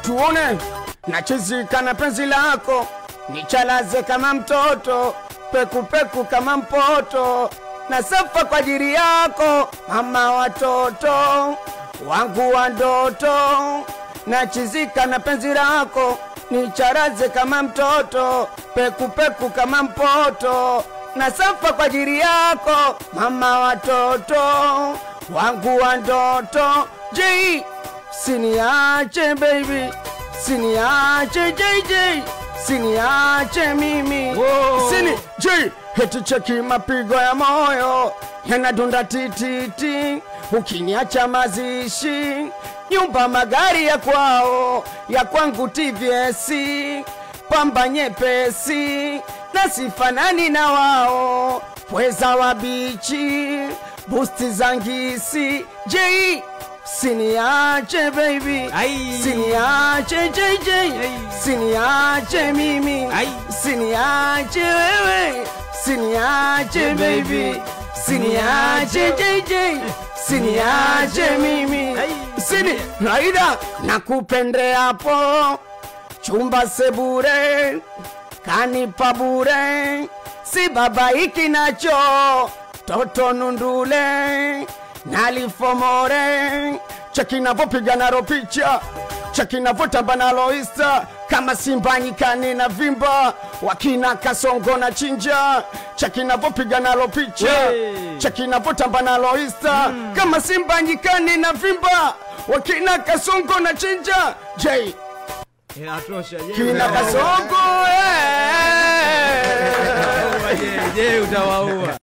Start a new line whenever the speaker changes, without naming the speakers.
tuone nachizika na penzi lako nichalaze kama mtoto pekupeku kama mpoto na safa kwa ajili yako mama watoto wangu wa ndoto nachizika na penzi lako nicharaze kama mtoto pekupeku kama mpoto na safa kwa ajili yako mama watoto wangu wa ndoto J siniache baby siniache JJ siniache mimi
Wow.
sini J heti cheki mapigo ya moyo yanadunda tititi ukiniacha mazishi nyumba magari ya kwao ya kwangu TVS pamba nyepesi na sifanani na wao pweza wa bichi busti za ngisi J siniache baby
Ai.
siniache JJ siniache mimi
Ai.
siniache wewe siniache baby siniache JJ siniache mimi
Ai.
sini raida nakupendeapo chumba sebure kanipa bure si babaiki nacho toto nundule nalifomore chekinavopiga nalo picha chekinavotamba nalo isa kama simba nyikani na vimba wakina kasongo na chinja chekinavopiga nalo picha
Hey.
chekinavotamba nalo isa kama simba nyikani na vimba wakina kasongo na chinja j
Inatosha. Je,
kina
utawaua?
kasongo eh.
Je, je utawaua